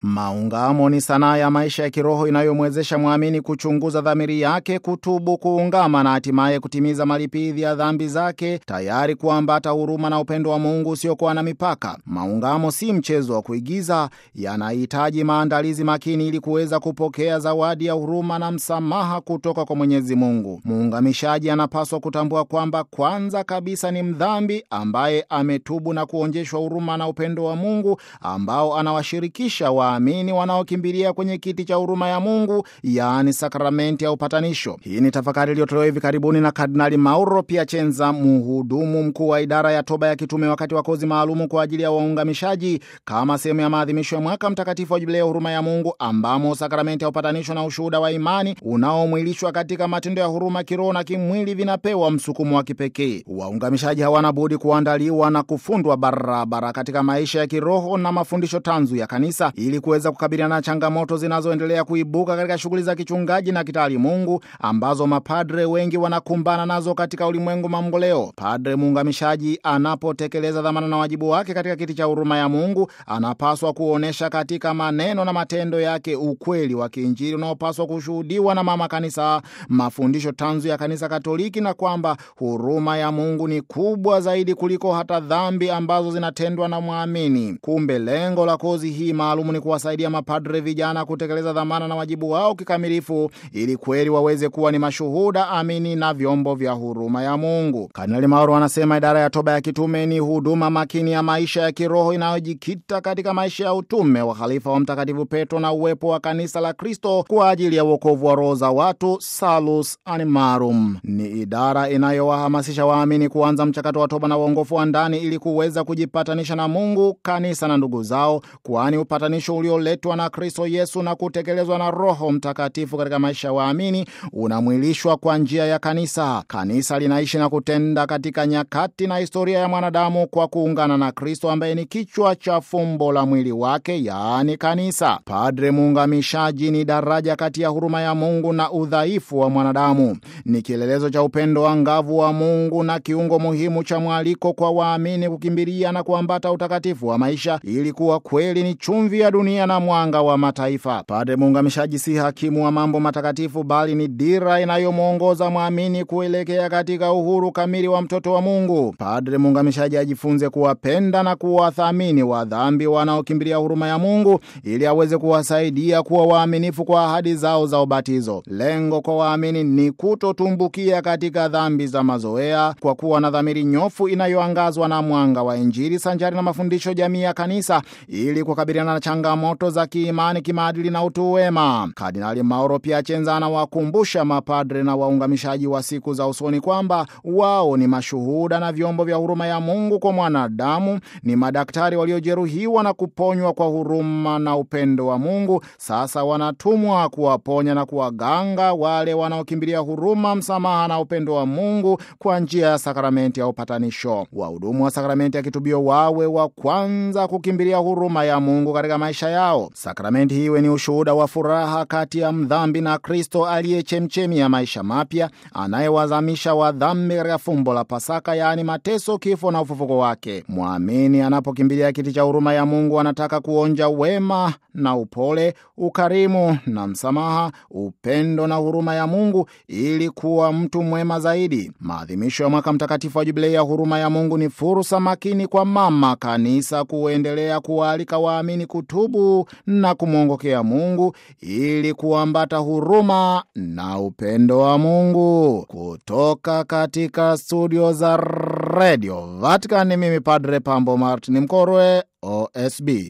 Maungamo ni sanaa ya maisha ya kiroho inayomwezesha mwamini kuchunguza dhamiri yake, kutubu, kuungama na hatimaye kutimiza malipidhi ya dhambi zake, tayari kuambata huruma na upendo wa Mungu usiokuwa na mipaka. Maungamo si mchezo wa kuigiza, yanahitaji maandalizi makini ili kuweza kupokea zawadi ya huruma na msamaha kutoka kwa Mwenyezi Mungu. Muungamishaji anapaswa kutambua kwamba kwanza kabisa ni mdhambi ambaye ametubu na kuonjeshwa huruma na upendo wa Mungu ambao anawashirikisha waamini wanaokimbilia kwenye kiti cha huruma ya Mungu, yaani sakramenti ya upatanisho. Hii ni tafakari iliyotolewa hivi karibuni na Kardinali Mauro Piacenza, mhudumu mkuu wa idara ya toba ya kitume, wakati wa kozi maalumu kwa ajili ya waungamishaji kama sehemu ya maadhimisho ya mwaka mtakatifu wa jubilei ya huruma ya Mungu, ambamo sakramenti ya upatanisho na ushuhuda wa imani unaomwilishwa katika matendo ya huruma kiroho na kimwili vinapewa msukumo wa kipekee. Waungamishaji hawana budi kuandaliwa na kufundwa barabara katika maisha ya kiroho na mafundisho tanzu ya kanisa ili kuweza kukabiliana na changamoto zinazoendelea kuibuka katika shughuli za kichungaji na kitaalimungu ambazo mapadre wengi wanakumbana nazo katika ulimwengu mamboleo. Padre muungamishaji anapotekeleza dhamana na wajibu wake katika kiti cha huruma ya Mungu anapaswa kuonyesha katika maneno na matendo yake ukweli wa kiinjili unaopaswa kushuhudiwa na mama kanisa, mafundisho tanzu ya kanisa Katoliki, na kwamba huruma ya Mungu ni kubwa zaidi kuliko hata dhambi ambazo zinatendwa na mwamini. Kumbe lengo la kozi hii maalumu ni kuwasaidia mapadre vijana kutekeleza dhamana na wajibu wao kikamilifu, ili kweli waweze kuwa ni mashuhuda amini na vyombo vya huruma ya Mungu. Kardinali Mauro anasema idara ya toba ya kitume ni huduma makini ya maisha ya kiroho inayojikita katika maisha ya utume wa khalifa wa Mtakatifu Petro na uwepo wa kanisa la Kristo kwa ajili ya uokovu wa roho za watu, salus animarum. Ni idara inayowahamasisha waamini kuanza mchakato wa toba na uongofu wa ndani ili kuweza kujipatanisha na Mungu, kanisa na ndugu zao, kwani upatanisho ulioletwa na Kristo Yesu na kutekelezwa na Roho Mtakatifu katika maisha ya waamini unamwilishwa kwa njia ya kanisa. Kanisa linaishi na kutenda katika nyakati na historia ya mwanadamu kwa kuungana na Kristo ambaye ni kichwa cha fumbo la mwili wake, yaani kanisa. Padre muungamishaji ni daraja kati ya huruma ya Mungu na udhaifu wa mwanadamu. Ni kielelezo cha upendo angavu wa Mungu na kiungo muhimu cha mwaliko kwa waamini kukimbilia na kuambata utakatifu wa maisha ili kuwa kweli ni chumvi ya dunia na mwanga wa mataifa. Padre muungamishaji si hakimu wa mambo matakatifu, bali ni dira inayomwongoza mwamini kuelekea katika uhuru kamili wa mtoto wa Mungu. Padre muungamishaji ajifunze kuwapenda na kuwathamini wadhambi wanaokimbilia huruma ya Mungu ili aweze kuwasaidia kuwa waaminifu kwa ahadi zao za ubatizo. Lengo kwa waamini ni kutotumbukia katika dhambi za mazoea, kwa kuwa na dhamiri nyofu inayoangazwa na mwanga wa Injili sanjari na mafundisho jamii ya kanisa ili kukabiliana na changamoto za kiimani, kimaadili na utu wema. Kardinali Mauro Piacenza anawakumbusha mapadre na waungamishaji wa siku za usoni kwamba wao ni mashuhuda na vyombo vya huruma ya Mungu kwa mwanadamu, ni madaktari waliojeruhiwa na kuponywa kwa huruma na upendo wa Mungu. Sasa wanatumwa kuwaponya na kuwaganga wale wanaokimbilia huruma, msamaha na upendo wa Mungu kwa njia ya sakramenti ya upatanisho. Wahudumu wa sakramenti ya kitubio wawe wa kwanza kukimbilia huruma ya Mungu katika maisha yao. Sakramenti hii iwe ni ushuhuda wa furaha kati ya mdhambi na Kristo aliye chemchemi ya maisha mapya, anayewazamisha wadhambi katika fumbo la Pasaka, yaani mateso, kifo na ufufuko wake. Mwamini anapokimbilia kiti cha huruma ya Mungu anataka kuonja wema na upole, ukarimu na msamaha, upendo na huruma ya Mungu ili kuwa mtu mwema zaidi. Maadhimisho ya mwaka mtakatifu wa jubilei ya huruma ya Mungu ni fursa makini kwa mama kanisa kuendelea kuwaalika waamini kutubu na kumwongokea Mungu ili kuambata huruma na upendo wa Mungu. Kutoka katika studio za Radio Vatican, mimi Padre Pambo Martin Mkorwe, OSB.